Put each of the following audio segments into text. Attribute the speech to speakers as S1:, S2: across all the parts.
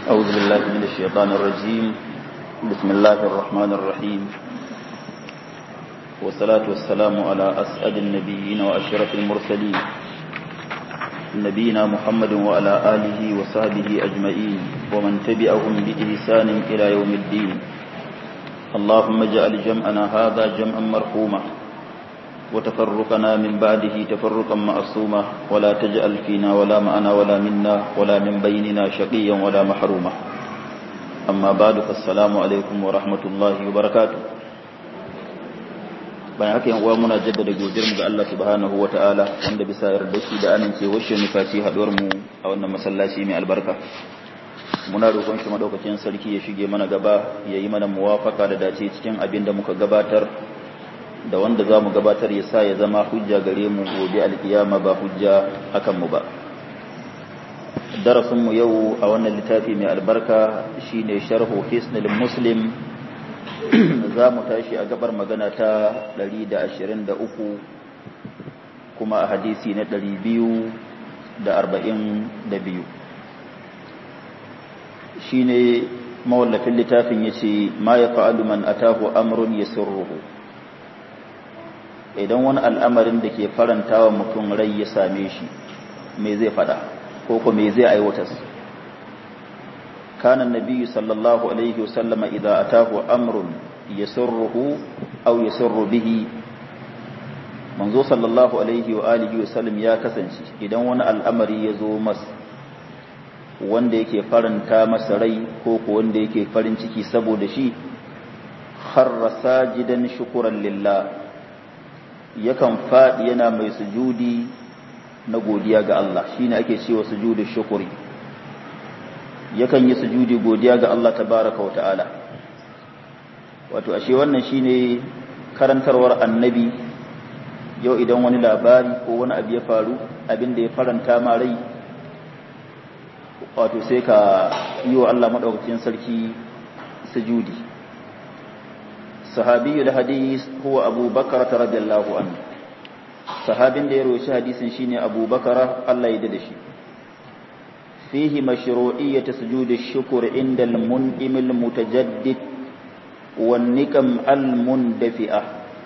S1: أعوذ بالله من الشيطان الرجيم بسم الله الرحمن الرحيم والصلاة والسلام على أسعد النبيين وأشرف المرسلين نبينا محمد وعلى آله وصحبه أجمعين ومن تبعهم بإحسان إلى يوم الدين اللهم اجعل جمعنا هذا جمعا مرحوما وتفرقنا من بعده تفرقا معصوما ولا تجعل فينا ولا معنا ولا منا ولا من بيننا شقيا ولا محروما أما بعد فالسلام عليكم ورحمة الله وبركاته bayan haka yan uwa muna jaddada godiyar mu ga Allah subhanahu wataala wanda bisa yarda shi da amincewar shi ne faci haduwar mu a wannan masallaci mai albarka muna roƙon shi madaukakin sarki ya shige mana gaba ya yi mana muwafaka da dace cikin abin da muka gabatar da wanda za mu gabatar ya sa ya zama hujja gare mu gobe alkiyama ba hujja akan mu ba darasinmu yau a wannan littafi mai albarka shine sharhu hisnul muslim za mu tashi a gabar magana ta 123 kuma a hadisi na 242 shine mawallafin littafin yace ma ya fa'alu man atahu amrun yasurruhu idan wani al'amarin da ke faranta wa mutum rai ya same shi me zai fada ko ko me zai aiwatar kana nabiyyu sallallahu alaihi wasallam idza atahu amrun yasurruhu aw yasurru bihi manzo sallallahu alaihi wa alihi wasallam ya kasance idan wani al'amari ya zo masa wanda yake faranta masa rai ko ko wanda yake farin ciki saboda shi kharra sajidan shukran lillah yakan faɗi yana mai sujudi na godiya ga Allah shine ake cewa sujudi shukuri yakan yi sujudi godiya ga Allah tabaraka wa ta'ala wato ashe wannan shine karantarwar annabi yau idan wani labari ko wani abu ya faru abin da ya faranta ma rai wato sai ka yi wa Allah madaukakin sarki sujudi sahabi da hadis huwa abu bakar radiyallahu anhu sahabin da ya roshi hadisin shine abu bakar Allah ya da shi fihi mashru'iyyat sujud ash-shukr inda al-mun'im al-mutajaddid wan nikam al-mundafi'a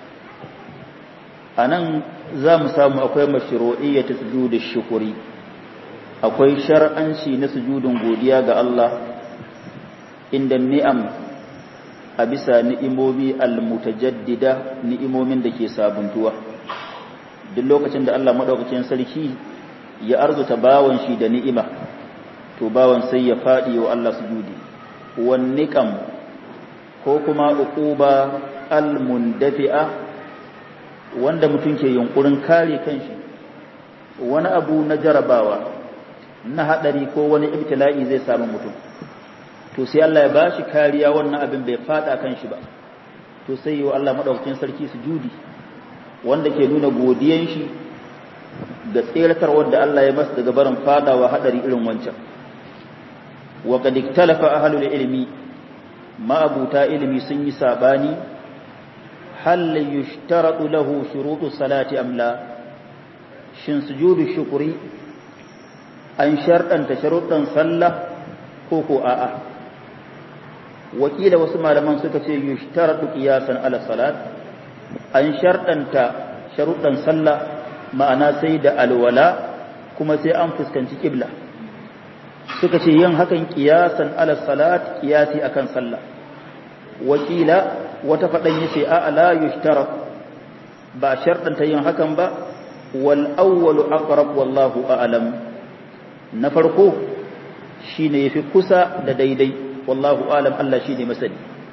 S1: anan za mu samu akwai mashru'iyyat sujud ash-shukri akwai shar'anci na sujudin godiya ga Allah inda ni'am a bisa ni'imomi al-mutajaddida ni'imomin da ke sabuntuwa duk lokacin da Allah madaukakin sarki ya arzuta bawan shi da ni'ima to bawan sai ya fadi wa Allah sujudi wan niqam ko kuma uquba al-mundafi'a wanda mutum ke yunkurin kare kanshi wani abu na jarabawa na hadari ko wani ibtila'i zai samu mutum to sai Allah ya bashi kariya wannan abin bai fada kan shi ba to sai yi wa Allah madaukakin sarki sujudi wanda ke nuna godiyan shi ga tseratar wanda Allah ya masa daga barin fadawa hadari irin wancan wa qad iktalafa ahlul ilmi ma abuta ilmi sun yi sabani hal yushtaratu lahu shurutu salati am la shin sujudu shukri an sharɗanta sharuɗan sallah ko ko a'a wakila wasu malaman suka ce yushtaratu qiyasan ala salat an sharɗanta sharuɗan sallah ma'ana sai da alwala kuma sai an fuskanci kibla suka ce yin hakan qiyasan ala salat qiyasi akan sallah wakila wata faɗan yace a la yushtarat ba sharɗanta yin hakan ba wal awwalu aqrab wallahu a'lam na farko shine yafi kusa da daidai wallahu alam Allah shine masani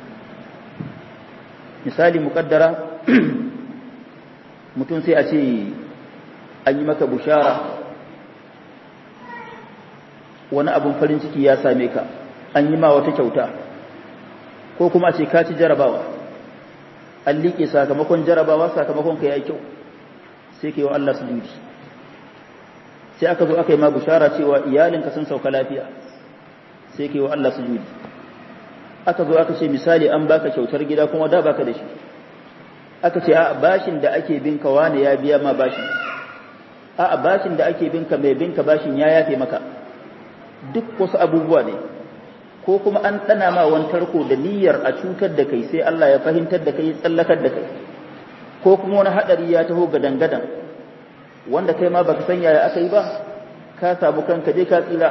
S1: misali muqaddara mutum sai a ce an yi maka bushara wani abun farin ciki ya same ka an yi ma wata kyauta ko kuma a ce ka ci jarabawa an liƙe sakamakon jarabawa sakamakon ka ya kyau sai ka yi wa Allah sujudi sai aka zo aka yi ma bushara cewa iyalinka sun sauka lafiya sai ka yi wa Allah sujudi aka zo aka ce misali an baka kyautar gida kuma da baka da shi aka ce a bashin da ake binka wani ya biya ma bashin a bashin da ake binka mai binka bashin ya yafe maka duk wasu abubuwa ne ko kuma an ɗana ma wani tarko da niyyar a cutar da kai sai Allah ya fahimtar da kai tsallakar da kai ko kuma wani haɗari ya taho gadan-gadan wanda kai ma baka san yaya aka yi ba ka samu kanka je ka tsira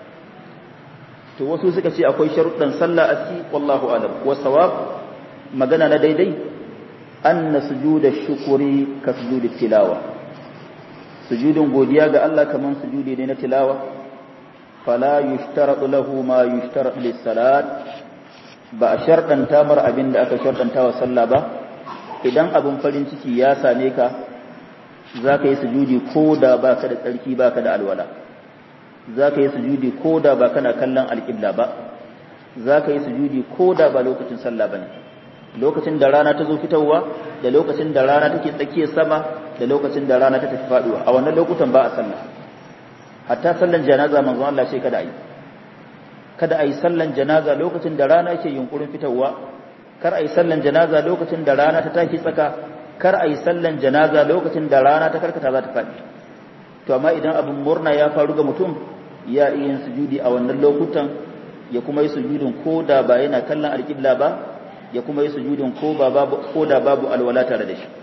S1: to wasu suka ce akwai sharuɗan sallah a ciki wallahu alam wa sawab magana na daidai anna sujuda shukuri ka sujudi tilawa sujudin godiya ga Allah kaman sujudi ne na tilawa fala yushtaratu lahu ma yushtaratu lis-salat ba a sharɗanta mar abin da aka sharɗanta wa sallah ba idan abin farin ciki ya same ka za ka yi sujudi ko da ba ka da tsarki ba ka da alwala za ka yi sujudi ko da ba kana kallon alƙibla ba za ka yi sujudi ko da ba lokacin sallah ba ne lokacin da rana ta zo fitowa da lokacin da rana take tsakiyar sama da lokacin da rana ta tafi faduwa a wannan lokutan ba a sallah hatta sallan janaza manzo Allah ce kada ayi kada ayi sallan janaza lokacin da rana yake yunkurin fitowa kar ayi sallan janaza lokacin da rana ta tashi tsaka kar ayi sallan janaza lokacin da rana ta karkata za ta faɗi to amma idan abin murna ya faru ga mutum ya iya yin sujudi a wannan lokutan ya kuma yi sujudin ko da ba yana kallon alƙibla ba ya kuma yi sujudin ko ba babu ko da babu alwala tare da shi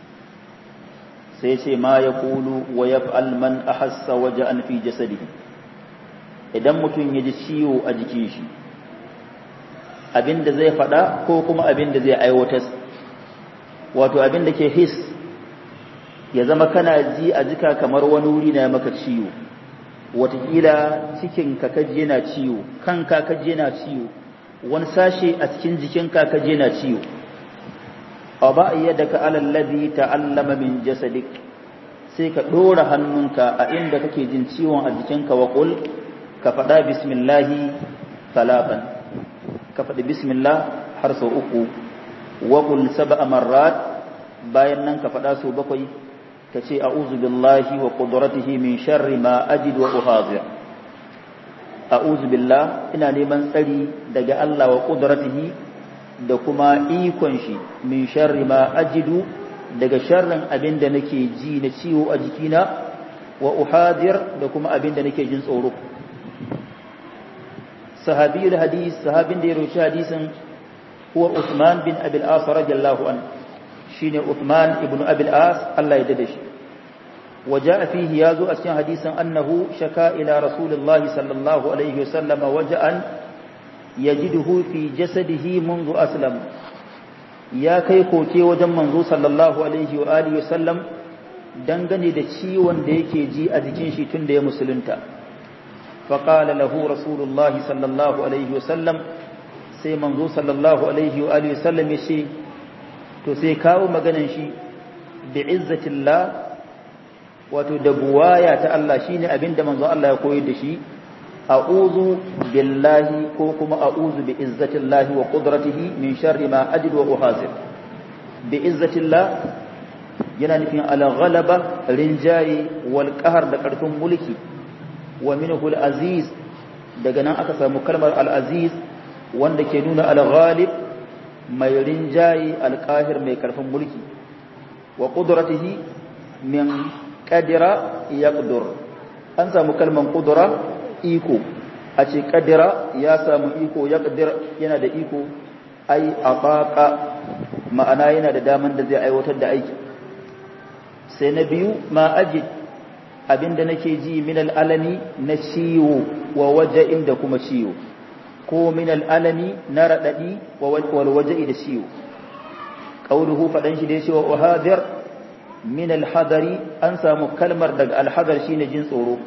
S1: sai ce ma ya kulu wa yaf'al man ahassa waja'an fi jasadihi idan mutum ya ji ciwo a jikin shi abinda zai faɗa ko kuma abinda zai aiwatar wato abinda ke his ya zama kana ji a jika kamar wani wuri na maka ciwo watakila cikin kaje na ciwo kan kaje na ciwo wani sashe a cikin jikin kaje na ciwo a ba yadda alallazi ta'allama min jasadik sai ka ɗora hannunka a inda kake jin ciwon a jikinka wa qul ka faɗa bismillahi talatan ka faɗi bismillah har sau uku wa qul sab'a marrat bayan nan ka faɗa sau bakwai ka ce a'udhu billahi wa qudratihi min sharri ma ajid wa uhadir a'udhu billah ina neman tsari daga Allah wa qudratihi da kuma ikon shi min sharri ma ajidu daga sharrin abin da nake ji na ciwo a jikina wa uhadir da kuma abin da nake jin tsoro sahabiyul hadis sahabin da ya roci hadisin huwa Uthman bin Abil As radiyallahu an shine Uthman ibn Abil As Allah ya dade shi وجاء فيه يازو أسيان حديثا أنه شكا إلى رسول الله صلى الله عليه وسلم وجأ يجده في جسده منذ أسلم يا كي كوكي وجم منذ صلى الله عليه وآله وسلم dangane da ciwon da yake ji a jikin shi tun da ya musulunta faƙala lahu rasulullah sallallahu alaihi wasallam sai manzo sallallahu alaihi wa alihi wasallam ya ce to sai kawo maganan shi bi izzatillah wato da buwaya ta Allah shine abinda manzo Allah ya koyar da shi a'udhu billahi ko kuma a'udhu bi izzatillahi wa qudratihi min sharri ma ajid wa uhasib bi izzatillah yana nufin al-ghalaba rinjayi wal qahr da karfin mulki wa minhu al-aziz daga nan aka samu kalmar al-aziz wanda ke nuna al-ghalib mai rinjayi al-qahir mai karfin mulki wa qudratihi min qadira yaqdur an samu kalman qudra iko a ce qadira ya samu iko yaqdir yana da iko ai abaqa ma'ana yana da daman da zai aiwatar da aiki sai na biyu ma ajid abinda nake ji min al'alami na ciwo wa waja'in da kuma ciwo ko min al'alami na radadi wa wal waja'i da ciwo qauluhu fadan shi da yace wa hadir min al-hadari an samu kalmar daga al-hadar shine jin tsoro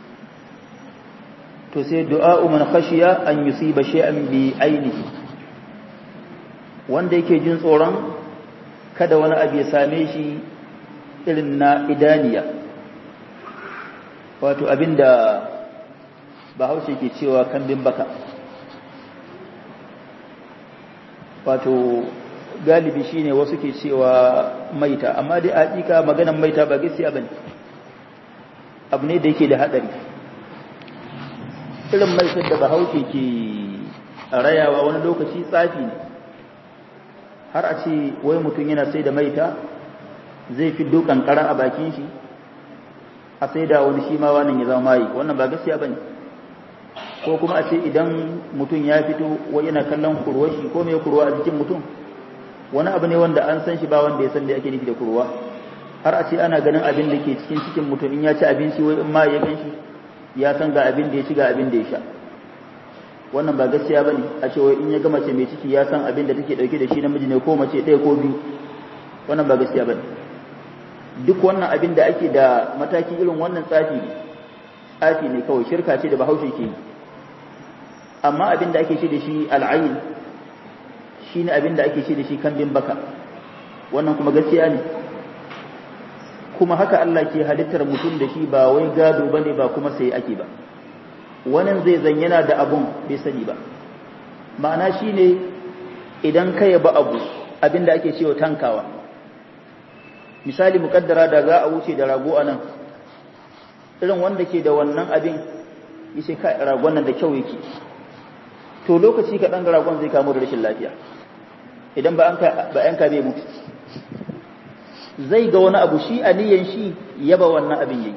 S1: to sai du'a'u man khashiya an yusiba shay'an bi ainihi wanda yake jin tsoron kada wani abu ya same shi irin na idaniya wato abinda bahaushe ke cewa kambin baka wato galibi shine wasu ke cewa maita amma dai hakika maganan maita ba gaskiya bane abu ne da yake da hadari irin maitar da bahaushe ke rayawa wani lokaci tsafi ne har a ce wai mutum yana sai da maita zai fi dukan kara a bakin shi a sai da wani shi ma wannan ya zama mai wannan ba gaskiya bane ko kuma a ce idan mutum ya fito wai yana kallon kurwa shi ko mai kurwa a jikin mutum wani abu ne wanda an san shi ba wanda ya san da ake nufi da kurwa har a ce ana ganin abin da ke cikin cikin mutum in ya ci abinci wai in ma ya gan shi ya san ga abin da ya ci ga abin da ya sha wannan ba gaskiya ba ne a ce wai in ya ga mace mai ciki ya san abin da take dauke da shi namiji ne ko mace ɗaya ko biyu wannan ba gaskiya ba ne duk wannan abin da ake da mataki irin wannan tsafi ne tsafi ne kawai shirka ce da bahaushe ke yi amma abin da ake ce da shi al'ayin shi ne abin da ake ce da shi kambin baka wannan kuma gaskiya ne kuma haka Allah ke halittar mutum da shi ba wai gado ba ne ba kuma sai ake ba wannan zai zan yana da abun bai sani ba ma'ana shi ne idan ka yaba abu abin da ake cewa tankawa misali mukaddara da za a wuce da rago a nan irin wanda ke da wannan abin yace kai ragon nan da kyau yake to lokaci kaɗan ragon zai kamo da rashin lafiya idan ba an ka bai mutu zai ga wani abu shi aniyan shi yaba wannan abin yayi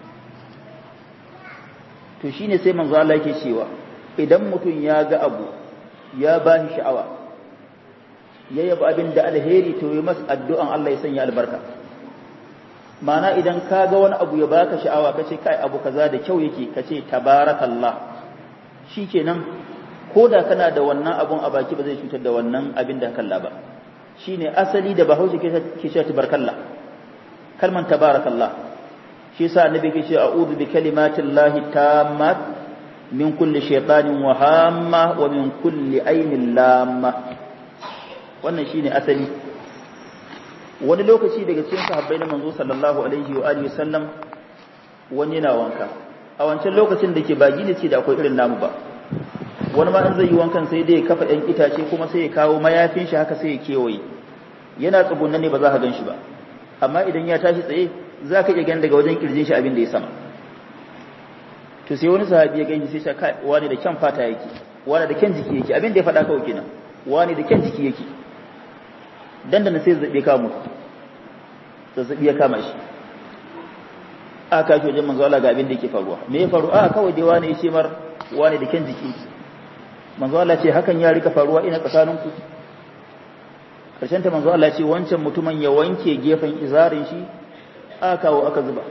S1: to shine sai manzo Allah yake cewa idan mutum ya ga abu ya ba shi sha'awa ya yaba abin da alheri to yi masa addu'an Allah ya sanya albarka mana idan ka ga wani abu ya baka sha'awa kace kai abu kaza da kyau yake kace tabarakallah shikenan ko da kana da wannan abun a baki ba zai cutar da wannan abin da kalla ba shine asali da bahaushe ke cewa tabarakallah kalman tabarakallah shi yasa annabi ke cewa a'udhu bi kalimatillahi tammat min kulli shaytanin wa hamma wa min kulli ainin lamma wannan shine asali wani lokaci daga cikin sahabbai na manzo sallallahu alaihi wa alihi wasallam wani yana wanka a wancan lokacin da ke ba gine ce da akwai irin namu ba wani ma in zai yi wankan sai dai ya kafa ɗan itace kuma sai ya kawo mayafin shi haka sai ya kewaye yana tsugunna ne ba za ka gan shi ba amma idan ya tashi tsaye za ka iya gani daga wajen kirjin shi abin da ya sama to sai wani sahabi ya gani sai ya kai wani da kyan fata yake wani da kyan jiki yake abin da ya faɗa kawai kenan wani da kyan jiki yake dandana sai zazzabi kama mutu zazzabi ya kama shi a kashi wajen manzo Allah ga abin da yake faruwa me ya faru a kawai dai wani ya ce mar wani da kyan jiki manzo Allah ce hakan ya rika faruwa ina tsakaninku karshen ta manzo Allah ce wancan mutumin ya wanke gefen izarin shi aka kawo aka zuba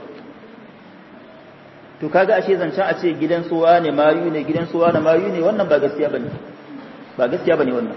S1: to kaga ashe zancen a ce gidan suwa ne mayu ne gidan suwa ne mayu ne wannan ba gaskiya bane ba gaskiya bane wannan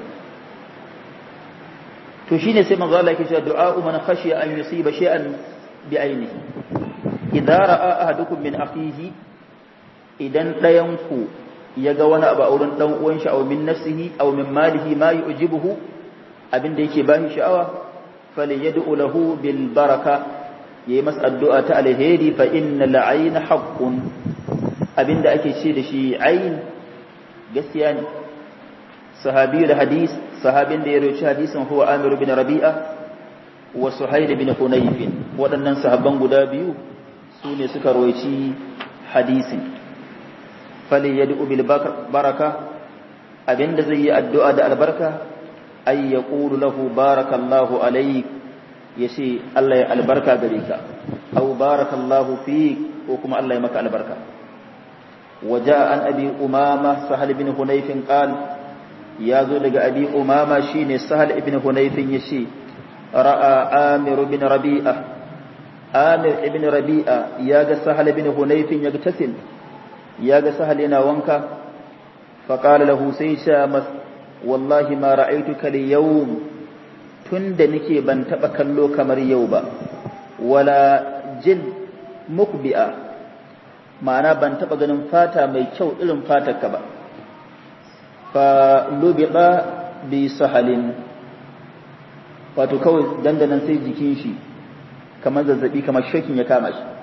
S1: to shine sai manzo Allah yake cewa du'a man khashiya an yusiba shay'an bi ainihi idza ra'a ahadukum min akhihi idan dayan ku yaga wani abu a wurin dan uwan shi aw min nafsihi aw min malihi ma yu'jibuhu abin da yake bashi sha'awa falyad'u lahu bil baraka yayi masa addu'a ta alheri fa innal ayna haqqun abin da ake ce da shi ayn gaskiya ne sahabi da hadis sahabin da ya roci hadisin huwa Amir bin Rabi'a wa Suhail bin Hunayf waɗannan sahabban guda biyu su ne suka roci hadisin fali yad'u bil baraka abinda zai yi addu'a da albarka ay yaqulu lahu barakallahu alayk yace Allah ya albarka gare ka aw barakallahu fik ko kuma Allah ya maka albarka وجاء عن أبي أمامة سهل بن هنيف قال ya zo daga abi umama shine sahal ibn hunayfin yace ra'a amir ibn rabi'a amir ibn rabi'a yaga sahal ibn hunayfin yaga tasil yaga sahal yana wanka fa qala lahu sai sha mas wallahi ma ra'aytuka al-yawm tunda nake ban taba kallo kamar yau ba wala jin mukbi'a ma'ana ban taba ganin fata mai kyau irin fatarka ba falubiɗa bi sahalin wato kawai dandanan sai jikin shi kamar zazzabi kamar shakin ya kama shi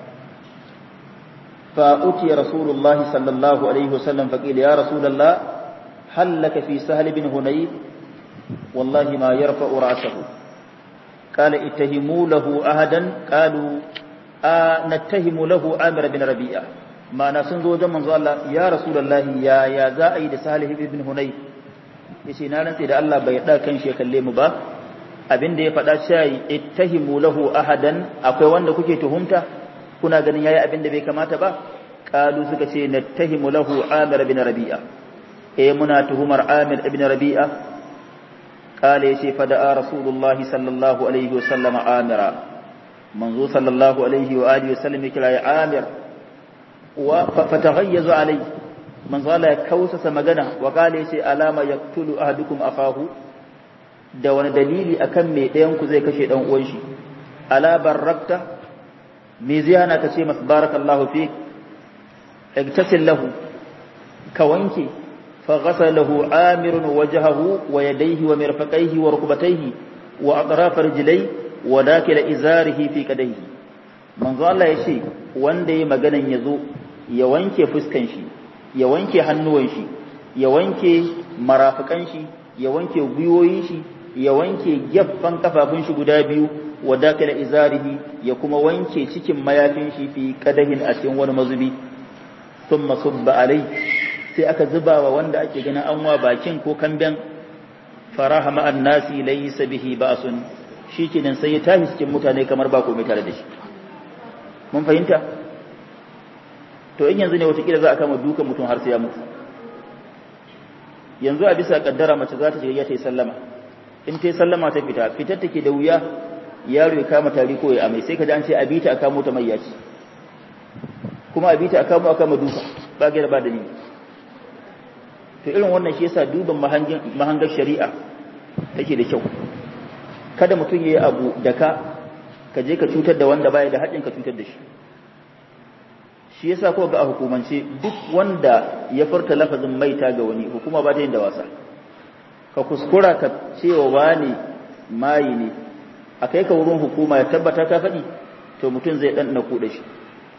S1: فأتي رسول الله صلى الله عليه وسلم فقيل يا رسول الله هل لك في سهل بن هنيف والله ما يرفع رأسه قال اتهموا له أهدا قالوا آه نتهم له عامر بن ربيعة ما نسن زوجا من الله يا رسول الله يا يا زائد سهل بن هنيف yace na rantse da Allah bai da kan shi kalle mu ba abin da ya faɗa shayi ittahimu lahu ahadan akwai wanda kuke tuhumta kuna ganin yayi abin da bai kamata ba qalu suka ce nattahimu lahu amir bin rabi'a eh muna tuhumar amir ibn rabi'a qala yace fa da rasulullahi sallallahu alaihi wa sallam amira manzo sallallahu alaihi wa alihi wa sallam kira ya amir wa fataghayyazu alaihi manzo Allah ya kausasa magana wa qala yace alama yaqtulu ahadukum akahu da wani dalili akan me ɗayan ku zai kashe dan uwan shi ala barakta me ziyana ka ce masa barakallahu fi igtasil lahu ka wanke fa ghasalahu amirun wajhahu wa yadayhi wa mirfaqaihi wa rukbatayhi wa atraf rijlai wa dakila izarihi fi kadayhi manzo Allah ya ce wanda yayi maganan yazo ya wanke fuskan shi ya wanke hannuwan shi ya wanke marafikan shi ya wanke gwiwoyin shi ya wanke gaffan kafafun shi guda biyu wa dakila izarihi ya kuma wanke cikin mayafin shi fi kadahin a cikin wani mazubi thumma subba alai sai aka zuba wa wanda ake ganin an wa bakin ko kamben faraha ma'an nasi laysa bihi ba'sun shikenan sai ya tashi cikin mutane kamar ba komai tare da shi mun fahimta to in yanzu ne watakila za a kama dukan mutum har sai ya mutu yanzu a bisa kaddara mace za ta shiga ta yi sallama in ta yi sallama ta fita fitar take da wuya yaro ya kama tari ko ya amai sai ka ji an ce a bita a kamo ta mayyaci kuma a bita a kamo a kama duka ba gaira ba dalili to irin wannan shi yasa duban mahangar shari'a take da kyau kada mutum ya yi abu da ka ka je ka cutar da wanda baya da haƙin ka cutar da shi shi yasa ko ga a hukumance duk wanda ya furta lafazin maita ga wani hukuma ba ta yin da wasa ka kuskura ka cewa wani mayi ne a kai ka wurin hukuma ya tabbata ka faɗi to mutum zai ɗan na kuɗa shi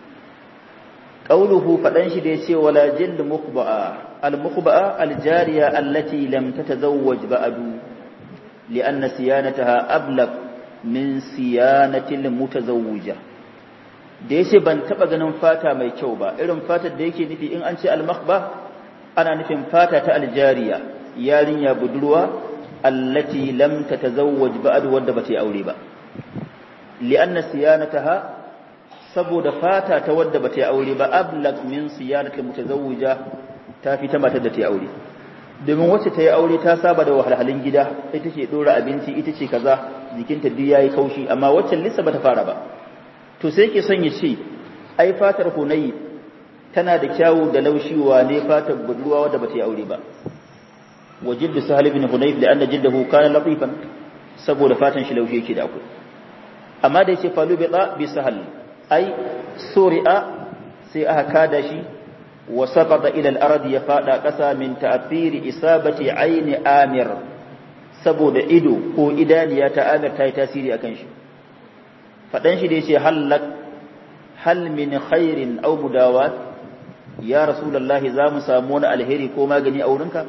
S1: qauluhu faɗan shi da ya ce wala jild mukhba'a al mukhba'a al jariya allati lam tatazawwaj ba'du li'anna siyanataha ablaq min siyanati al mutazawwija da yace ban taba ganin fata mai kyau ba irin fatar da yake nufi in an ce al makhba ana nufin fata ta al jariya yarinya budurwa allati lam tatazawwaj ba'd wadda bata yi aure ba li'anna siyanataha saboda fata ta wadda bata yi aure ba ablag min siyanati mutazawwija ta fi ta matar da ta yi aure domin wacce ta yi aure ta saba da wahalhalun gida ita ce dora abinci ita ce kaza jikinta duk yayi kaushi amma wacce lissa bata fara ba to sai ke son ya ce ai fatar hunayi tana da kyawu da laushi wa ne fatar budurwa wadda bata yi aure ba wa jiddu sahal ibn hunayf da anna jiddahu kana latifan saboda fatan shi laushi yake da akwai amma da yace falu bi bi sahal ai suri'a sai aka kada shi wa saqata ila al-ard ya fada kasa min ta'thiri isabati aini amir saboda ido ko idaniya ta amir ta yi tasiri akan shi fadan shi da yace halak hal min khairin aw mudawat ya rasulullahi za mu samu wani alheri ko magani a wurinka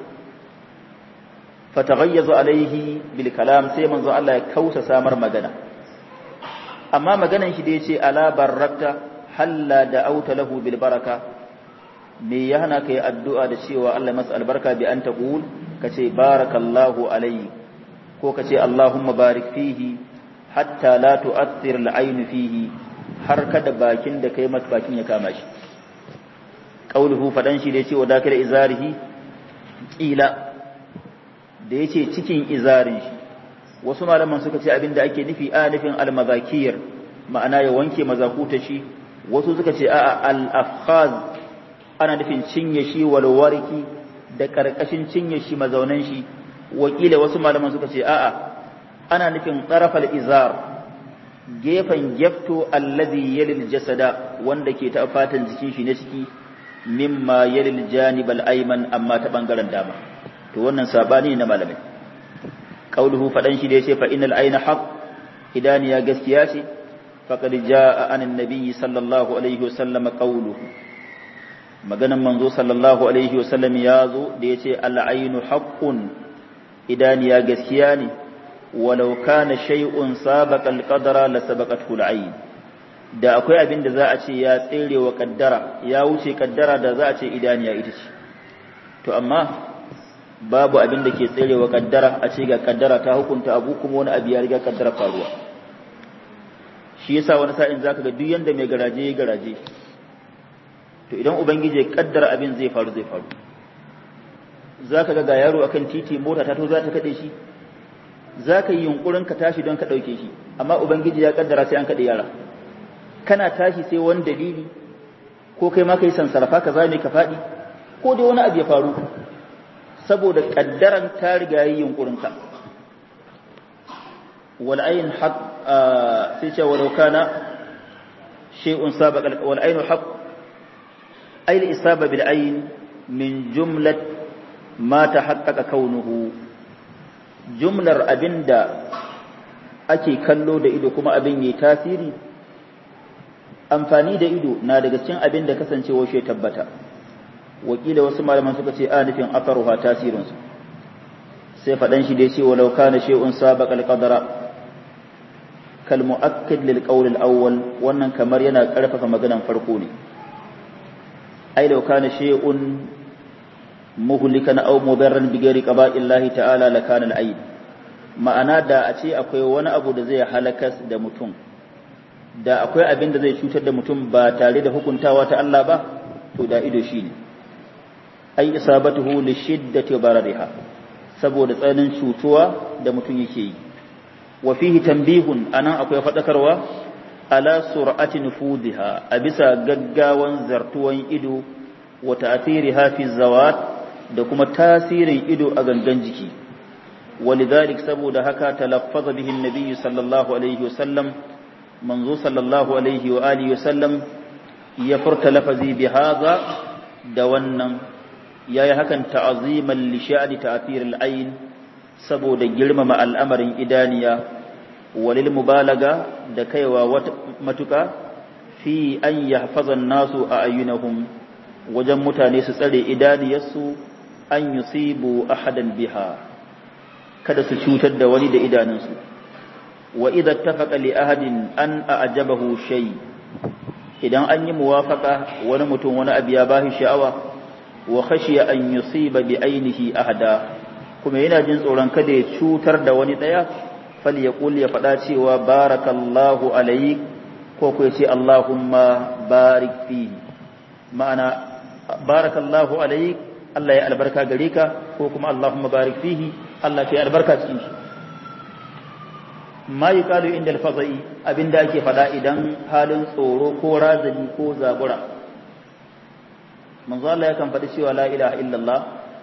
S1: fatagayyazu alaihi bil kalam sai manzo Allah ya kausa samar magana amma maganan shi da yace ala barakta halla da auta lahu bil baraka me ya hana kai addu'a da cewa Allah masa albarka bi an taqul kace barakallahu alaihi ko kace allahumma barik fihi hatta la tu'athir al ayn fihi har kada bakin da kai masa bakin ya kama shi qauluhu fadan shi da yace wa dakira izarihi qila da ya ce cikin izarin shi wasu malaman suka ce abinda ake nufi a nufin almazakiyar ma'ana ya wanke mazakuta shi wasu suka ce a'a al-afkhaz ana nufin cinye shi walwarki da karkashin cinye shi mazaunan shi wakila wasu malaman suka ce a'a ana nufin tsarafal izar gefen gefto alladhi yalil jasada wanda ke ta fatan jikin shi na ciki mimma yalil janibal ayman amma ta bangaren dama to wannan sabani na malamai qauluhu fadan shi da yace fa innal ayna haqq idaniya gaskiya ce faqad jaa anan nabiyyi sallallahu alaihi wasallam qauluhu maganan manzo sallallahu alaihi wasallam ya zo da yace al aynu haqqun idaniya gaskiya ne walau kana shay'un sabaqa al qadara la sabaqathu al ayn da akwai abin da za a ce ya tsere wa kaddara ya wuce kaddara da za a ce idaniya ita ce to amma babu abin da ke tserewa kaddara a ce ga kaddara ta hukunta abu kuma wani abu ya riga kaddara faruwa shi yasa wani sa'in zaka ga duk yanda mai garaje ya garaje to idan ubangiji ya kaddara abin zai faru zai faru zaka ga ga yaro akan titi mota ta to za ta kade shi zaka yi yunkurin ka tashi don ka dauke shi amma ubangiji ya kaddara sai an kade yara kana tashi sai wani dalili ko kai ma kai sansarafa ka zame ka fadi ko dai wani abu ya faru saboda kaddaran ta riga yi yunkurin ka wal ayn haq sai ce walau kana shay'un sabaq wal ayn haq ay al isaba bil ayn min jumlat ma tahaqqaqa kaunuhu jumlar abinda ake kallo da ido kuma abin yayi tasiri amfani da ido na daga cikin abin da kasancewa shi tabbata wakila wasu malaman suka ce a nufin asaruha tasirinsu sai faɗan shi dai ce walau kana shay'un sabaqal qadara kal mu'akkid lil qawl al awwal wannan kamar yana karfafa maganan farko ne ai law kana shay'un muhlikan aw mudarran bi ghairi qada'illahi ta'ala la kana al aid ma'ana da a ce akwai wani abu da zai halakas da mutum da akwai abin da zai cutar da mutum ba tare da hukuntawa ta Allah ba to da ido shine ai isabatuhu li shiddati barariha saboda tsananin cutuwa da mutum yake yi wa fihi tanbihun anan akwai fadakarwa ala sur'ati nufudiha a bisa gaggawan zartuwan ido wa ta'thiriha fi zawat da kuma tasirin ido a gangan jiki ولذلك saboda haka talaffaza bihi an-nabiy sallallahu alaihi wasallam manzo sallallahu alaihi wa alihi wasallam ya furta lafazi bi hadha da wannan yayi hakan ta'aziman li sha'ni ta'thir al-ayn saboda girmama al'amarin idaniya walil mubalaga da kaiwa matuka fi an yahfaza an-nasu a ayyunahum wajen mutane su tsare idaniyarsu an yusibu ahadan biha kada su cutar da wani da idanunsu wa idza ittafaqa li ahadin an a'jabahu shay idan an yi muwafaqa wani mutum wani abu ya bashi sha'awa wa khashiya an yusiba bi ainihi ahada kuma yana jin tsoron kada ya cutar da wani daya fal yaqul ya fada cewa barakallahu alayk ko ko yace allahumma barik fihi ma'ana barakallahu alayk Allah ya albarka gare ka ko kuma allahumma barik fihi Allah ya albarka cikin shi ma yi kalu inda alfazai abinda ake faɗa idan halin tsoro ko razani ko zabura manzo Allah yakan faɗi cewa la ilaha illallah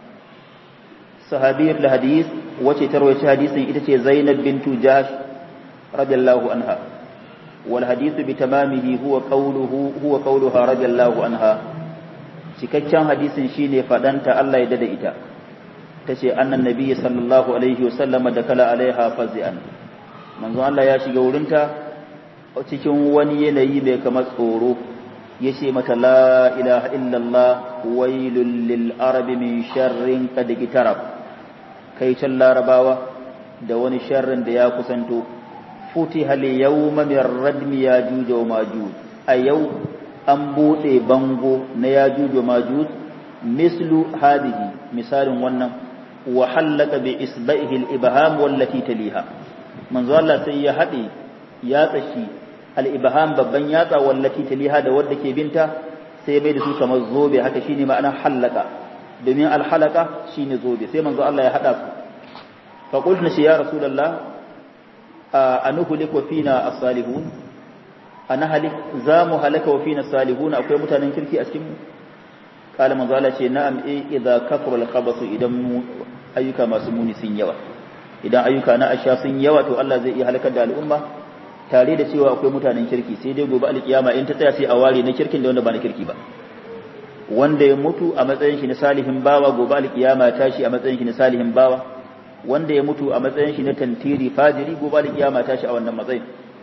S1: sahabiyar da hadis wace ta rawaita hadisin ita ce Zainab bintu Jahsh radiyallahu anha wal hadisu bi tamamihi huwa qawluhu huwa qawluha radiyallahu anha cikakken hadisin shine faɗanta Allah ya dada ita tace annan nabiyyi sallallahu alaihi wasallam da kala alaiha fazi'an manzon Allah ya shiga wurinta cikin wani yanayi mai kamar tsoro ya ce mata la ilaha illallah wailul lil arabi min sharrin qad gitarab kai can larabawa da wani sharrin da ya kusanto futiha al yawma min radmi yajuj wa majuj a yau an bude bango na yajuj wa majuj mislu hadihi misalin wannan wa halaka bi isba'ihi al ibham wallati taliha manzo Allah sai ya haɗe yatsa shi al-ibham babban yatsa wallati taliha da wadda ke binta sai ya mai da su kamar zobe haka shine ma'anar halaka domin al-halaka shine zobe sai manzo Allah ya haɗa su fa qulna shi ya rasulullah anuhlik wa fina as-salihun ana halik za mu halaka wa fina as-salihun akwai mutanen kirki a cikin mu kala manzo Allah ce na'am eh idza kafara al-khabasu idan mu ayyuka masu muni sun yawa idan ayyuka na asha sun yawa to Allah zai iya halakar da al'umma tare da cewa akwai mutanen kirki sai dai gobe alkiyama in ta tsaya sai a ware na kirkin da wanda ba na kirki ba wanda ya mutu a matsayin shi na salihin bawa gobe alkiyama ya tashi a matsayin shi na salihin bawa wanda ya mutu a matsayin shi na tantiri fajiri gobe alkiyama ya tashi a wannan matsayin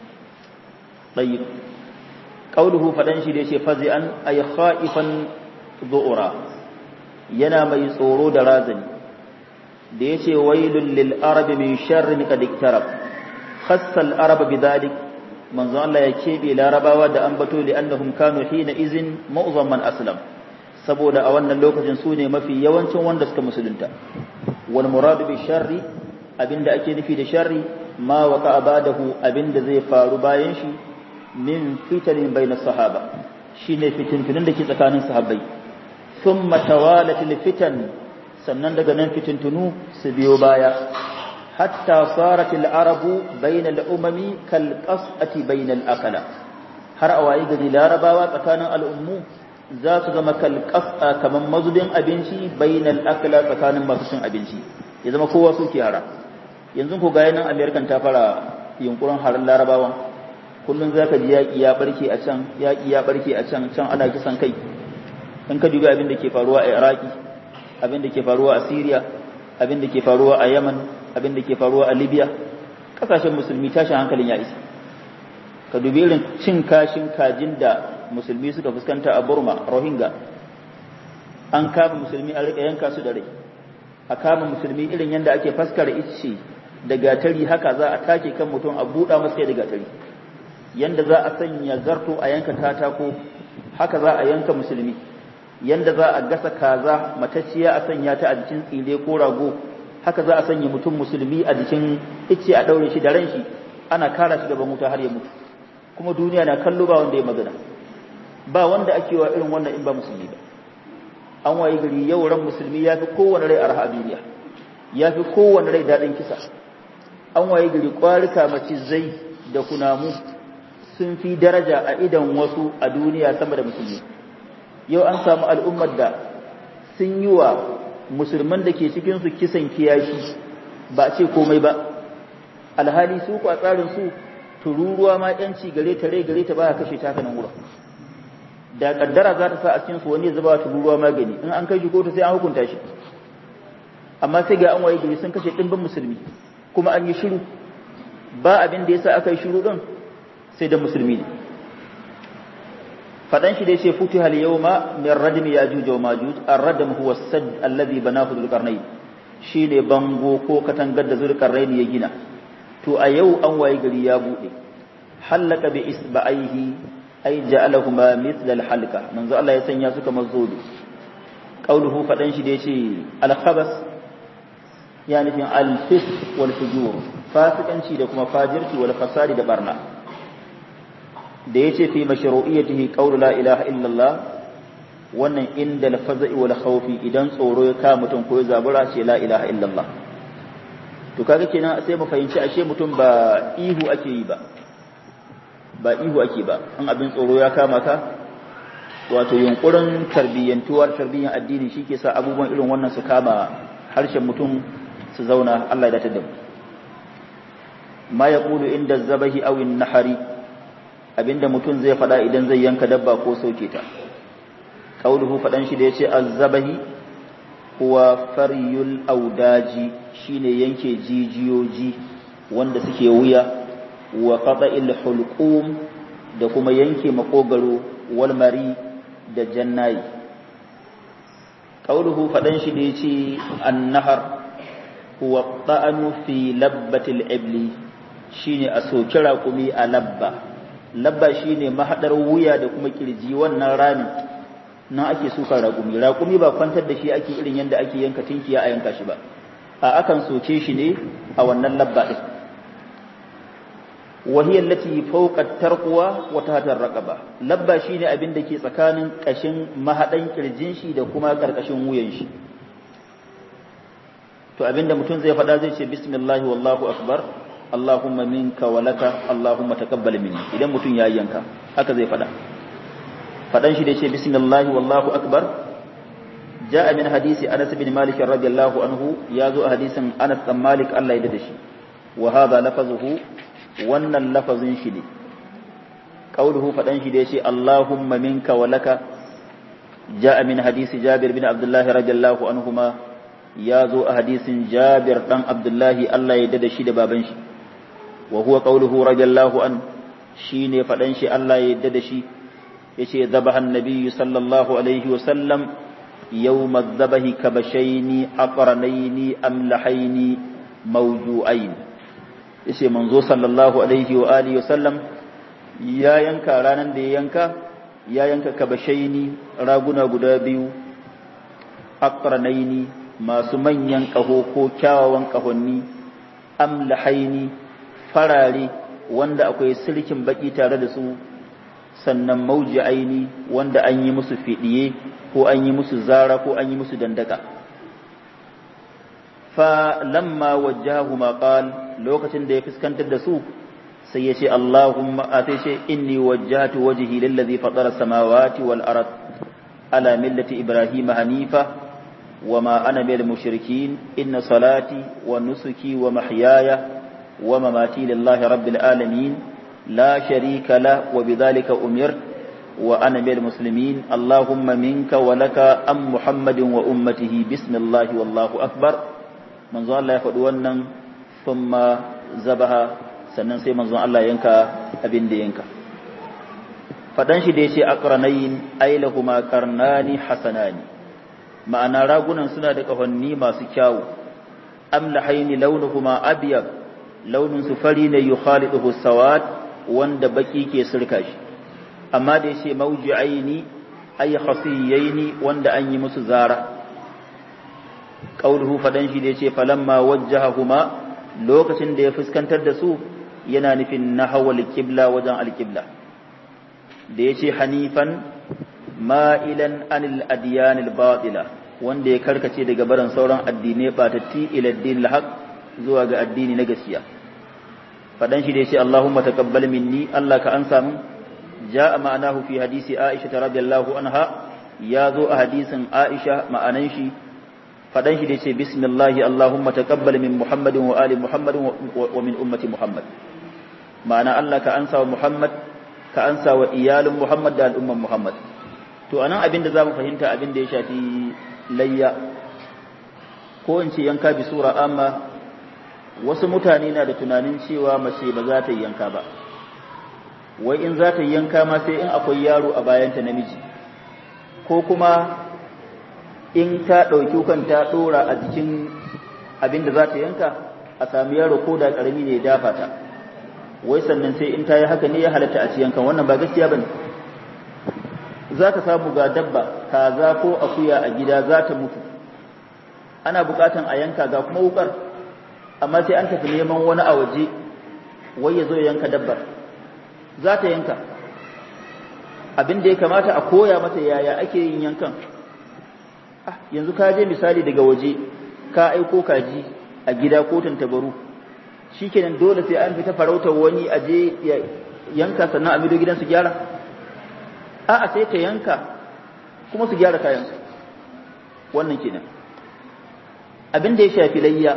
S1: tayyib qauluhu fadan shi da yace fazi'an ay khaifan dhu'ra yana mai tsoro da razani da yace wailul lil arabi min sharrin qad iktarab khassa al arab bidhalik manzo Allah ya kebe larabawa da ambato li annahum kanu hina izin mu'zam man aslam saboda a wannan lokacin su ne mafi yawancin wanda suka musulunta wal muradu bi sharri abinda ake nufi da sharri ma waqa ba'dahu abinda zai faru bayan shi min fitanin bainas sahaba shine fitintunin da ke tsakanin sahabbai thumma tawalat fitan sannan daga nan fitintunu su biyo baya hatta sarat al-arabu bayna al-umami kal qas'ati bayna al-akala har a wayi gari larabawa tsakanin al'ummu za su zama kal qas'a kaman mazubin abinci bayna al-akala tsakanin masu cin abinci ya zama kowa su hara yanzu ko ga nan american ta fara yunkurin harin larabawan kullum za ka ji yaƙi ya ɓarke a can yaƙi ya ɓarke a can can ana kisan kai in ka dubi abin da ke faruwa a iraki abin da ke faruwa a syria abin da ke faruwa a yaman abin da ke faruwa a libya ƙasashen musulmi tashin hankalin ya isa ka dubi irin cin kashin kajin da musulmi suka fuskanta a burma rohingya an kama musulmi a riƙa yanka su da rai a kama musulmi irin yadda ake faskara icce da gatari haka za a take kan mutum a buɗa masa da gatari yanda za a sanya zarto a yanka katako haka za a yanka musulmi yanda za a gasa kaza matacciya a sanya ta a jikin tsire ko rago haka za a sanya mutum musulmi a jikin icce a daure shi da ran shi ana kara shi gaban wuta har ya mutu kuma duniya na kallo ba wanda ya magana ba wanda ake wa irin wannan in ba musulmi ba an wayi gari yau ran musulmi ya fi kowane rai arha a duniya ya fi kowane rai daɗin kisa an wayi gari ƙwarika macizai da kunamu sun fi daraja a idan wasu a duniya sama da musulmi yau an samu al'ummar da sun yi wa musulman da ke cikinsu kisan kiyashi ba a ce komai ba alhali su ku a tsarin su tururuwa ma yanci gare ta rai gare ta ba kashe ta kanan wurin da kaddara za ta sa a cikin su wani zuba tururuwa magani in an kai shi kotu sai an hukunta shi amma sai ga an waye gari sun kashe dimbin musulmi kuma an yi shiru ba abin da yasa aka yi shiru din sai da musulmi ne fadan shi da yace futiha al-yawma min radmi yajuj wa majuj ar-radm huwa as-sadd alladhi banahu dhul-qarnayn shine bango ko katangar da dhul-qarnayn ya gina to a yau an waye gari ya bude halaka bi isba'aihi ay ja'alahuma mithla al-halqa manzo Allah ya sanya su kamar zobe qauluhu fadan shi da yace al-khabas ya nufin al-fis wal fujur fasikanci da kuma fajirci wal fasadi da barna da yace fi mashru'iyyatihi qawlu la ilaha illallah wannan inda al-faza'i wal khawfi idan tsoro ya ka mutum ko ya zabura ce la ilaha illallah to kaga kenan sai mu fahimci ashe mutum ba ihu ake yi ba ba ihu ake ba in abin tsoro ya kama ka wato yunkurin tarbiyyantuwar tarbiyyan addini shi ke sa abubuwan irin wannan su kama harshen mutum su zauna Allah ya datar da mu ma yaqulu inda zabahi aw nahari abinda mutum zai fada idan zai yanka dabba ko sauke ta qauluhu fadan shi da yace az-zabahi huwa faryul audaji shine yanke jijiyoji wanda suke wuya wa qata'il hulqum da kuma yanke makogaro wal mari da jannayi qauluhu fadan shi da yace an-nahar huwa ta'anu fi labbatil ibli shine a soki raƙumi a labba labba shine mahadar wuya da kuma kirji wannan ramin nan ake suka raƙumi raƙumi ba kwantar da shi ake irin yadda ake yanka tinkiya a yanka shi ba a akan soke shi ne a wannan labba din وهي التي فوق الترقوة وتحت الرقبة labba shine abin da ke tsakanin kashin mahadan kirjin shi da kuma karkashin wuyan shi to abinda mutum zai faɗa zai ce bismillah wallahu akbar allahumma minka wa laka allahumma taqabbal minni idan mutum ya yanka haka zai faɗa faɗan shi da ce bismillah wallahu akbar jaa min hadisi anas bin malik radiyallahu anhu ya zo a hadisin anas bin malik Allah ya dade shi wa hadha lafazuhu wannan lafazin shi ne qauluhu faɗan shi da yace allahumma minka wa laka jaa min hadisi jabir bin abdullah radiyallahu anhuma ya zo a hadisin Jabir dan Abdullahi Allah ya dada shi da baban shi wa huwa qawluhu radiyallahu an shine fadan shi Allah ya dada shi yace zabaha annabiyyu sallallahu alaihi wa sallam yawm adh-dhabahi kabashaini aqranaini amlahaini mawju'ain yace manzo sallallahu alaihi wa alihi wa sallam ya yanka ranan da ya yanka ya yanka kabashaini raguna guda biyu aqranaini masu manyan ƙaho ko kyawawan ƙahonni amlahaini farare wanda akwai silkin baki tare da su sannan mauji'aini wanda an yi musu fidiye ko an yi musu zara ko an yi musu dandaka fa lamma wajjahuma qal lokacin da ya fuskantar da su sai ya ce Allahumma a sai ce inni wajjahtu wajhi lillazi fatara samawati wal ard ala millati ibrahim hanifa وما أنا من المشركين إن صلاتي ونسكي ومحياي ومماتي لله رب العالمين لا شريك له وبذلك أمرت وأنا من المسلمين اللهم منك ولك أم محمد وأمته بسم الله والله أكبر من ظن الله يفدونا ثم زبها sannan sai manzon Allah yanka abin da yanka fadan shi da yace aqranayn ailahuma qarnani hasanani ma'ana ragunan suna da kahonni masu kyawu amlahaini launuhuma abyad launin su fari ne yukhaliduhu sawad wanda baki ke sirka shi amma da yace mawji'aini ay khasiyaini wanda an yi musu zara qauluhu fadan shi da yace falamma wajjahahuma lokacin da ya fuskantar da su yana nufin nahawal qibla wajen alqibla da yace hanifan ma'ilan anil adiyanil batila wanda ya karkace daga barin sauran addinai batatti ila addinil haq zuwa ga addini na gaskiya fadan shi da yace Allahumma taqabbal minni Allah ka ansa min jaa ma'anahu fi hadisi Aisha radhiyallahu anha ya zo a hadisin Aisha ma'anan shi fadan shi da yace bismillahi Allahumma taqabbal min Muhammadin wa ali Muhammadin wa min ummati Muhammad ma'ana Allah ka ansa wa Muhammad ka ansa wa iyalin Muhammad da al'umman Muhammad to anan abin da zamu fahimta abin da ya shafi layya ko in ce yanka bi sura amma wasu mutane na da tunanin cewa mace ba za ta yi yanka ba wai in za ta yi yanka ma sai in akwai yaro a bayanta namiji ko kuma in ta ɗauki kan ta ɗora a jikin abin da za ta yanka a sami yaro ko da ƙarami ne ya dafa ta wai sannan sai in ta yi haka ne ya halatta a ci yankan wannan ba gaskiya ba ne za ka samu ga dabba kaza ko akuya a gida za ta mutu ana bukatan a yanka ga kuma wukar amma sai an tafi neman wani a waje wai ya zo yanka dabbar za ta yanka abin da ya kamata a koya mata yaya ake yin yankan yanzu ka je misali daga waje ka aiko kaji a gida ko tantabaru shikenan dole sai an fita farautar wani a je yanka sannan a mido gidan su gyara a'a sai ta yanka kuma su gyara kayansu wannan kenan abin da ya shafi layya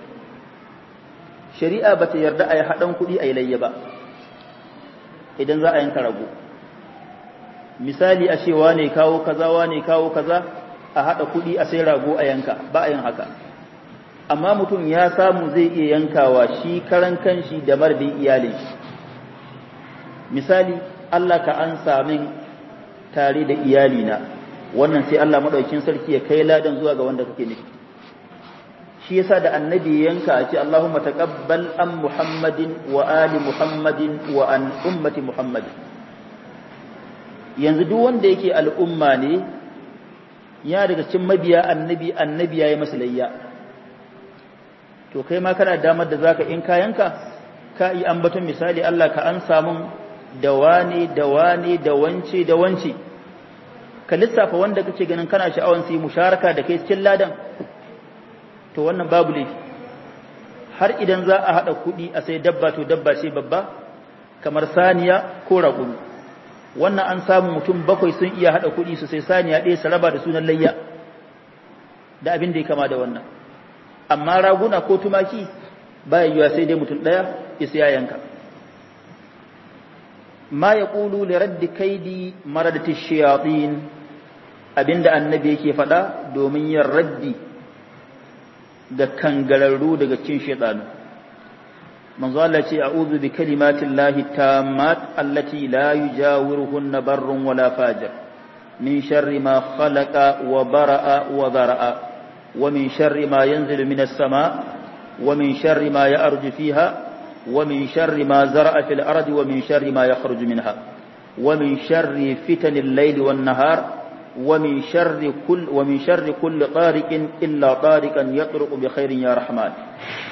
S1: shari'a ba ta yarda a yi haɗan kuɗi a yi layya ba idan za a yanka rago misali a cewa ne kawo kaza wane kawo kaza a haɗa kuɗi a sai rago a yanka ba a yin haka amma mutum ya samu zai iya yankawa shi karan kanshi da mardin iyalin shi misali Allah ka an samin tare da iyalina wannan sai Allah madaukakin sarki ya kai ladan zuwa ga wanda kake nufi shi yasa da annabi yanka a ce Allahumma taqabbal an Muhammadin wa ali Muhammadin wa an ummati Muhammadin yanzu duk wanda yake al'umma ne ya daga cikin mabiya annabi annabi yayi masa layya to kai ma kana damar da zaka in kayanka ka yi ambaton misali Allah ka an samun da wane da wane da wance da wance ka lissafa wanda kake ganin kana sha'awan su yi musharaka da kai cikin ladan to wannan babu laifi har idan za a haɗa kuɗi a sai dabba to dabba ce babba kamar saniya ko raƙumi wannan an samu mutum bakwai sun iya haɗa kuɗi su sai saniya ɗaya su raba da sunan layya da abin da ya kama da wannan amma raguna ko tumaki ba yiwuwa sai dai mutum ɗaya ya siya yanka ma ya ƙulu li raddi kaidi maradati shayatin abinda annabi yake faɗa domin yin raddi ga kangararru daga cikin shaytanu manzo Allah ce a'udhu bi kalimatin lahi tammat allati la yujawiruhunna barrun wala fajir min sharri ma khalaqa wa bara'a wa dhara'a wa min sharri ma yanzilu minas sama wa min sharri ma ya'ruju fiha ومن شر ما زرع في الأرض ومن شر ما يخرج منها ومن شر فتن الليل والنهار ومن شر كل ومن شر كل طارق إلا طارقا يطرق بخير يا رحمن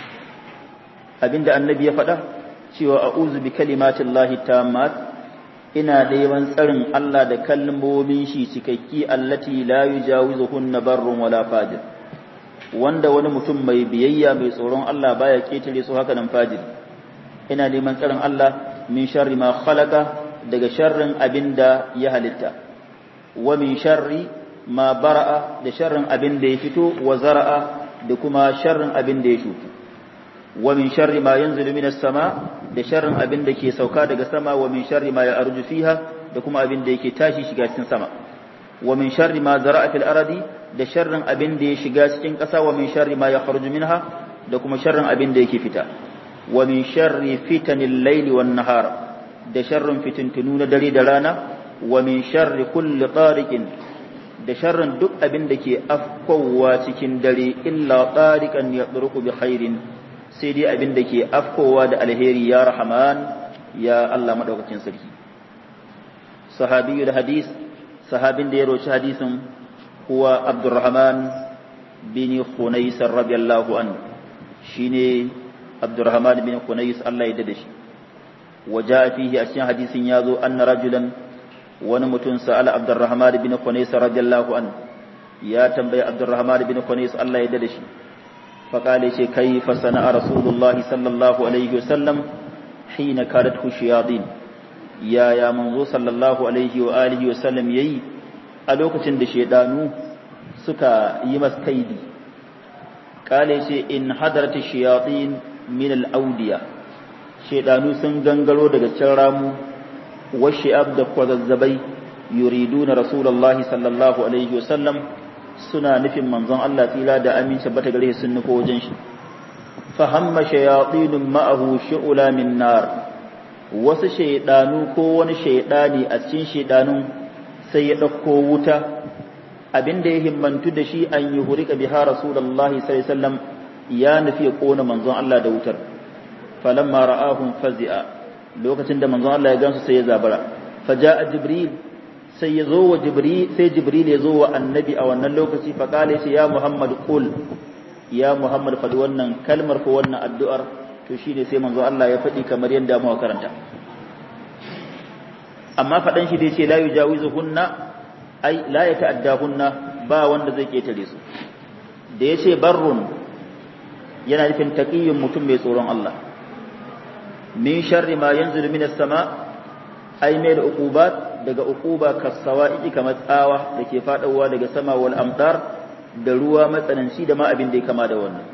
S1: abinda annabi ya faɗa cewa a'udhu bi kalimatin lahi tammat ina neman tsarin Allah da kalmomin shi cikakki allati la yujawizuhunna barrun wala fajir wanda wani mutum mai biyayya mai tsoron Allah baya ketare su haka nan fajir ina neman tsarin Allah min sharri ma khalaqa daga sharrin abinda ya halitta wa min sharri ma bara'a da sharrin abinda ya fito wa zara'a da kuma sharrin abinda ya shuku wa min sharri ma yanzilu minas sama da sharrin abinda ke sauka daga sama wa min sharri ma ya'ruju fiha da kuma abinda yake tashi shiga cikin sama wa min sharri ma zara'a fil ardi da sharrin abinda ya shiga cikin ƙasa wa min sharri ma yakhruju minha da kuma sharrin abinda yake fita wa min sharri fitanil layli wan nahar da sharrin fitintunu na dare da rana wa min sharri kulli tariqin da sharrin duk abin da ke afkowa cikin dare illa tariqan yadruku bi khairin sai dai abin da ke afkowa da alheri ya rahman ya Allah madaukakin sarki sahabiyul hadis sahabin da ya roci hadisin huwa abdurrahman bin khunais radiyallahu anhu shine abdurrahman bin khunais Allah ya dade shi وجاء فيه أشياء حديث يازو أن رجلا ونمتن سأل عبد الرحمن بن خنيس رضي الله عنه يا تنبي عبد الرحمن بن خنيس الله يددش فقال شي كيف صنع رسول الله صلى الله عليه وسلم حين كادته الشياطين يا يا منزو صلى الله عليه وآله وسلم يي ألوكتن دشيطانو سكا يمس كيدي قال شي إن حضرت الشياطين من الأودية shaidanu sun gangaro daga can ramu washi'ab da kwazazzabai yuriduna rasulullahi sallallahu alaihi wasallam suna nufin manzon Allah tsira da aminci bata gare sun nufo wajen shi fahamma shayatinun ma'ahu shu'ula min nar wasu shaidanu ko wani shaidani a cikin shaidanun sai ya dauko wuta abinda ya himmantu da shi an yi hurika biha rasulullahi sallallahu alaihi wasallam ya nufi ya kona manzon Allah da wutar falamma ra'ahum fazi'a lokacin da manzon Allah ya gansu sai ya zabara faja'a jibril sai ya zo wa jibril sai jibril ya zo wa annabi a wannan lokaci fa kale shi ya muhammad qul ya muhammad fadi wannan kalmar ko wannan addu'ar to shine sai manzon Allah ya faɗi kamar yadda muka karanta amma faɗan shi da yace la yujawizuhunna ai la yata'addahunna ba wanda zai ketare su da yace barrun yana nufin taqiyyun mutum mai tsoron Allah min sharri ma yanzilu minas sama ai mai da uqubat daga uquba kasawa'i kamar tsawa da ke fadawa daga sama wal amdar da ruwa matsananci da ma abin da ya kama da wannan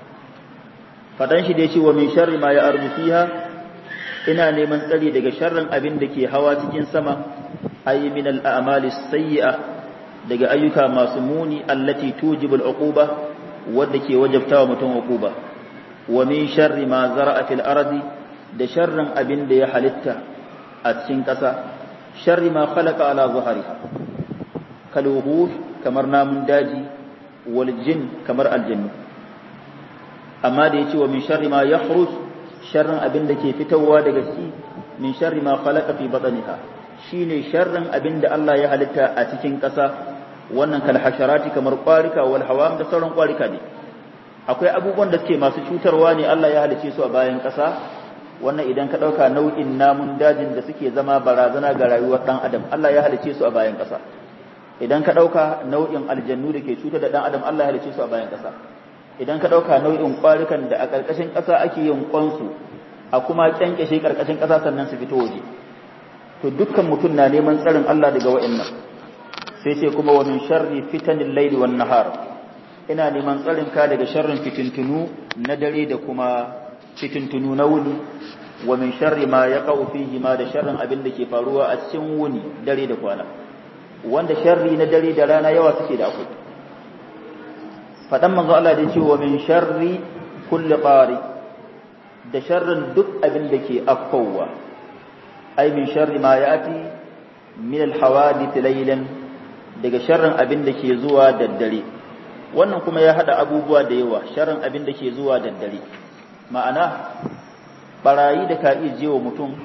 S1: fadan shi da yace wa min sharri ma ya'ruju fiha ina neman tsari daga sharrin abin da ke hawa cikin sama ai min al a'mali sayyi'a daga ayyuka masu muni allati tujibul uquba wadda ke wajabtawa mutum uquba wa min sharri ma zara'a fil ardi da sharrin abin da ya halitta a cikin ƙasa sharri ma khalaqa ala zuhariha kaluhu kamar namun daji wal jin kamar aljannu amma da yace wa min sharri ma yakhruj sharrin abin da ke fitowa daga shi min sharri ma khalaqa fi batniha shine sharrin abin da Allah ya halitta a cikin ƙasa wannan kal hasharati kamar ƙwarika wal hawam da sauran ƙwarika ne akwai abubuwan da suke masu cutarwa ne Allah ya halice su a bayan ƙasa wannan idan ka ɗauka nau'in namun dajin da suke zama barazana ga rayuwar ɗan adam Allah ya halice su a bayan ƙasa idan ka ɗauka nau'in aljannu da ke cutar da ɗan adam Allah ya halice su a bayan ƙasa idan ka ɗauka nau'in ƙwarikan da a ƙarƙashin ƙasa ake yin ƙwansu a kuma ƙyanƙyashe ƙarƙashin ƙasa sannan su fito waje to dukkan mutum na neman tsarin Allah daga wa'annan sai ce kuma wa min sharri fitanil laili wan nahar ina neman tsarin ka daga sharrin fitintunu na dare da kuma fitintunu na wuni wa min sharri ma yaqau fihi ma da sharrin abin da ke faruwa a cikin wuni dare da kwana wanda sharri na dare da rana yawa suke da akwai fadan manzo Allah da ce wa min sharri kulli qari da sharrin duk abin da ke afkowa ai min sharri ma yati min al hawadith laylan daga sharrin abin da ke zuwa daddare wannan kuma ya hada abubuwa da yawa sharrin abin da ke zuwa daddare ma'ana barayi da ka iya jewa mutum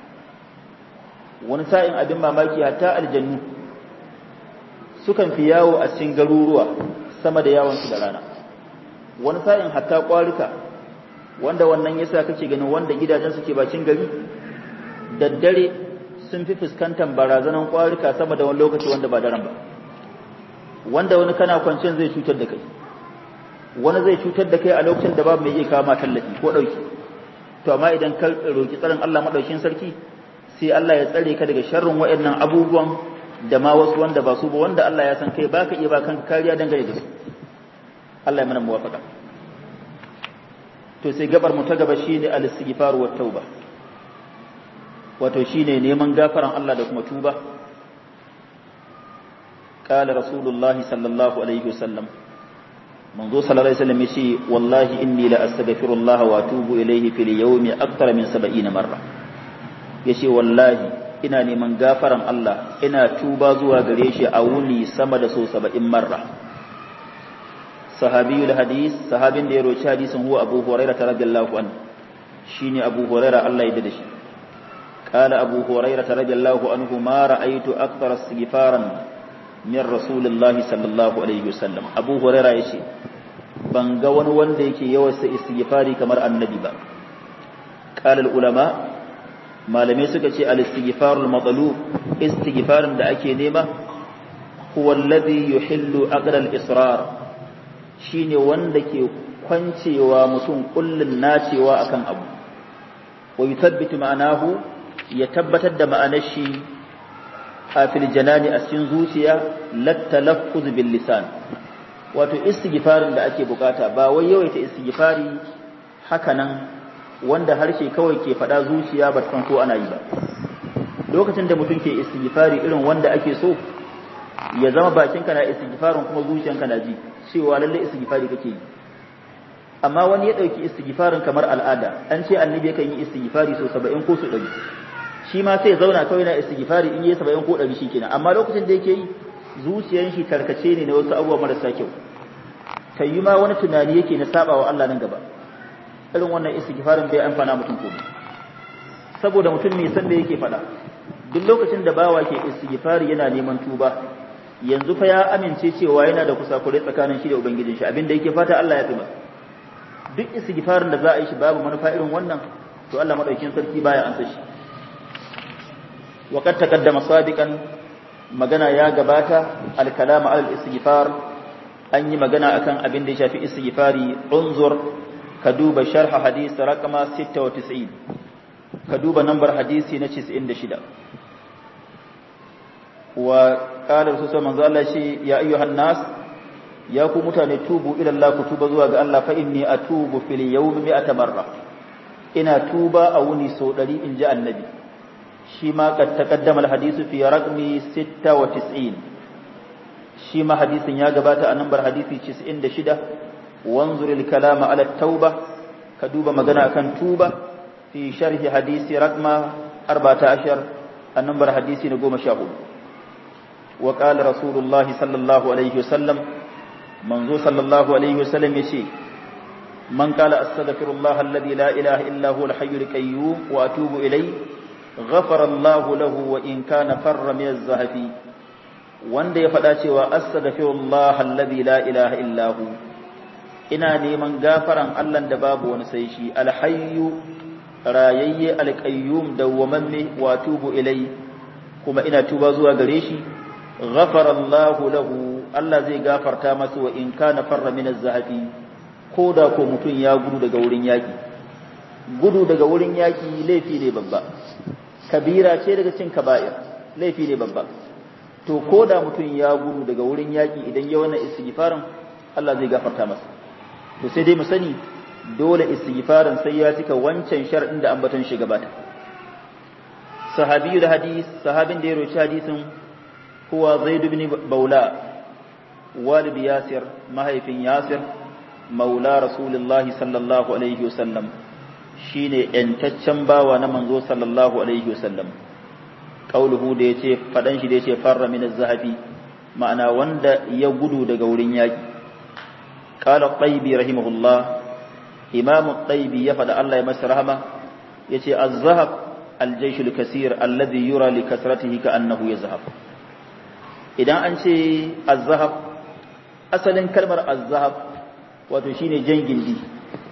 S1: wani sa'in abin mamaki hatta aljannu sukan fi yawo a cikin garuruwa sama da yawonsu da rana wani sa'in hatta ƙwarika wanda wannan yasa kake ganin wanda gidajen suke bakin gari daddare sun fi fuskantar barazanan kwarika sama da wani lokaci wanda ba daren ba wanda wani kana kwanciyar zai cutar da kai wani zai cutar da kai a lokacin da babu mai iya kama tallafi ko ɗauki to amma idan ka roki tsarin Allah madaukin sarki sai Allah ya tsare ka daga sharrin waɗannan abubuwan da ma wasu wanda ba su ba wanda Allah ya san kai baka iya ba kanka kariya dangane da su Allah ya mana muwafaka to sai gabar mu ta gaba shine al-istighfar wa tauba wato shine neman gafaran Allah da kuma tuba قال رسول الله صلى الله عليه وسلم منذ صلى الله عليه وسلم يشي والله إني لأستغفر الله وأتوب إليه في اليوم أكثر من سبعين مرة يشي والله ina neman gafaran Allah ina tuba zuwa gare shi a wuni sama da so saba'in marra sahabiyul hadis sahabin da ya roci hadisin huwa abu huraira radiyallahu an shine abu huraira Allah ya da shi qala abu huraira radiyallahu anhu ma ra'aytu akthar istighfaran min rasulillahi sallallahu alaihi wasallam abu huraira yace ban ga wani wanda yake yawarsa istighfari kamar annabi ba qala al ulama malamai suka ce al istighfarul matlub istighfarin da ake nema huwa alladhi yuhillu aqra al israr shine wanda ke kwancewa mutum kullun nacewa akan abu wa yuthabbitu ma'anahu ya tabbatar da ma'anar shi a fil janani a cikin zuciya lattalaffuz bil lisan wato istighfarin da ake bukata ba wai yawaita istighfari haka nan wanda harshe kawai ke faɗa zuciya ba san ko ana yi ba lokacin da mutum ke istighfari irin wanda ake so ya zama bakinka na istighfarin kuma zuciyanka na ji cewa lalle istighfari kake yi amma wani ya dauki istighfarin kamar al'ada an ce annabi yakan yi istighfari so 70 ko so 100 shi ma sai ya zauna kawai na istighfari in yi 70 ko 100 shikenan amma lokacin da yake yi zuciyan shi tarkace ne na wasu abubuwa marasa kyau kai ma wani tunani yake na sabawa Allah nan gaba irin wannan istighfarin bai amfana mutum komai saboda mutum mai san da yake faɗa duk lokacin da bawa ke istighfari yana neman tuba yanzu fa ya amince cewa yana da kusakurai tsakanin shi da ubangijin shi abinda yake fata Allah ya fi masa duk istighfarin da za a yi shi babu manufa irin wannan to Allah madaukin sarki baya ansa shi wa qad taqaddama sabiqan magana ya gabata al kalama al istighfar an yi magana akan abin da ya shafi istighfari unzur ka duba sharh hadisi raqama 96 ka duba nambar hadisi na 96 wa qala rasul manzo Allah shi ya ayyuhan nas ya ku mutane tubu ila Allah ku tuba zuwa ga Allah fa inni atubu fil yawmi mi'ata marra ina tuba a wuni sau 100 in ji annabi shi ma kad taqaddama al hadisu fi raqmi 96 shi ma hadisin ya gabata a nambar hadisi 96 wanzur al kalama ala tauba ka duba magana akan tuba fi sharhi hadisi raqma 14 a nambar hadisi na 14 وقال رسول الله صلى الله عليه وسلم منذ صلى الله عليه وسلم يشي من قال استغفر الله الذي لا اله الا هو الحي القيوم واتوب اليه غفر الله له وان كان فر من الزهف wanda ya faɗa cewa astaghfirullah alladhi la ilaha illa hu ina neman gafaran Allah da babu wani sai shi alhayyu rayayye alqayyum dawwamamme wa tubu ilai kuma ina tuba zuwa gare shi ghafara Allah lahu Allah zai gafarta masa wa in kana farra min az-zahabi ko da ko mutum ya gudu daga wurin yaki gudu daga wurin yaki laifi ne babba kabira ce daga cin kaba'ir laifi ne babba to ko da mutum ya gudu daga wurin yaki idan ya wannan istighfarin Allah zai gafarta masa to sai dai mu sani dole istighfarin sai ya cika wancan shar'in da ambaton shi gabata sahabiyul hadis sahabin da ya roci hadisin huwa zaid ibn baula walid yasir mahaifin yasir maula rasulullahi sallallahu alaihi wasallam shine yantaccen bawa na manzo sallallahu alaihi wasallam qauluhu da yace fadan shi da yace farra min az-zahabi ma'ana wanda ya gudu daga wurin yaki qala qaybi rahimahullah imam qaybi ya fada Allah ya masa rahama yace az-zahab al-jaysh al-kaseer alladhi yura li kasratihi ka'annahu yazhab idan an ce az-zahab asalin kalmar az-zahab wato shine jan gindi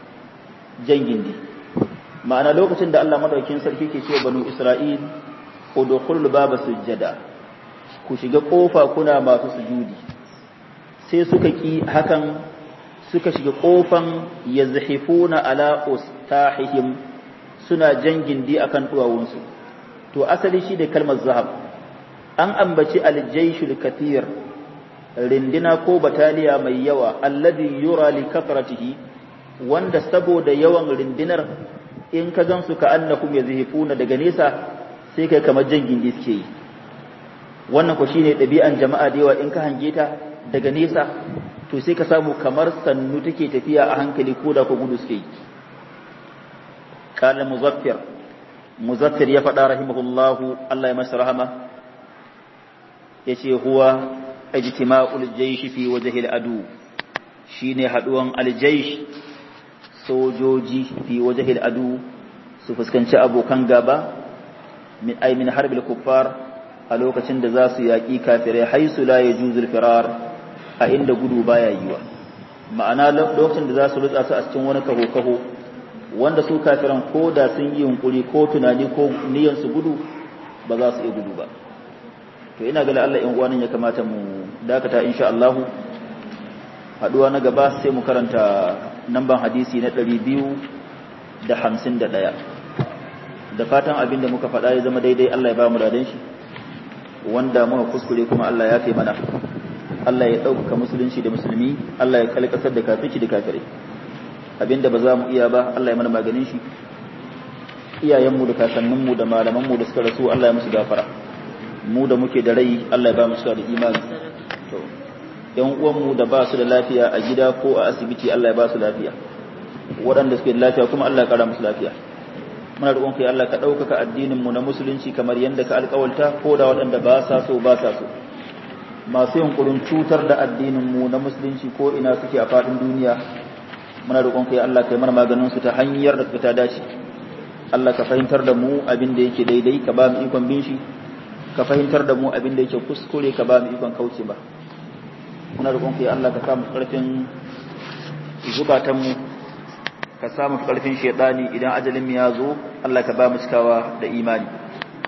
S1: jan gindi ma'ana lokacin da Allah madaukakin sarki ke cewa banu Isra'il udkhulul baba sujjada ku shiga kofa kuna masu sujudi sai suka ki hakan suka shiga kofan yazhifuna ala ustahihim suna jan gindi akan duwawunsu to asali shi da kalmar zahab an ambaci aljaishul kathir rindina ko bataliya mai yawa alladhi yura li kathratihi wanda saboda yawan rindinar in ka gansu ka annakum yazhifuna daga nesa sai kai kamar jan gindi suke yi wannan ko shine ɗabi'an jama'a da yawa in ka hange ta daga nesa to sai ka samu kamar sannu take tafiya a hankali ko da ko gudu suke yi qala muzaffir muzaffir ya faɗa rahimahullahu Allah ya masa rahama yace huwa ijtima'ul jaysh fi wajhi al-adu shine haduwan al-jaysh sojoji fi wajhi al-adu su fuskanci abokan gaba min ay min harbil kuffar a lokacin da za su yaƙi kafirai haisu la yajuzul firar a inda gudu baya yiwa ma'ana lokacin da za su rutsa su a cikin wani kaho kaho wanda su kafiran ko da sun yi yunkuri ko tunani ko niyyar su gudu ba za su iya gudu ba to ina ga Allah in uwanin ya kamata mu dakata insha Allah haduwa na gaba sai mu karanta namban hadisi na 251 da fatan abin da muka faɗa ya zama daidai Allah ya ba mu dadan shi wanda muka kuskure kuma Allah ya kai mana Allah ya ɗaukaka musulunci da musulmi Allah ya kalkasar da kafirci da kafirai abinda ba za mu iya ba Allah ya mana maganin shi iyayenmu da kakanninmu da malamanmu da suka rasu Allah ya musu gafara mu da muke da rai Allah ya ba mu da imani to yan uwanmu da ba su da lafiya a gida ko a asibiti Allah ya ba su lafiya waɗanda suke da lafiya kuma Allah ya kara musu lafiya muna roƙon kai Allah ka ɗaukaka addinin mu na musulunci kamar yadda ka alƙawalta ko da waɗanda ba sa so ba sa so masu yunkurin cutar da addinin mu na musulunci ko ina suke a faɗin duniya muna roƙon kai Allah kai mana maganin su ta hanyar da ta dace Allah ka fahimtar da mu abin da yake daidai ka ba mu ikon bin shi ka fahimtar da mu abin da yake kuskure ka ba mu ikon kauce ba muna roƙon kai Allah ka sa mu ƙarfin zukatan mu ka sa mu ƙarfin shedani idan ajalin mu ya zo Allah ka ba mu cikawa da imani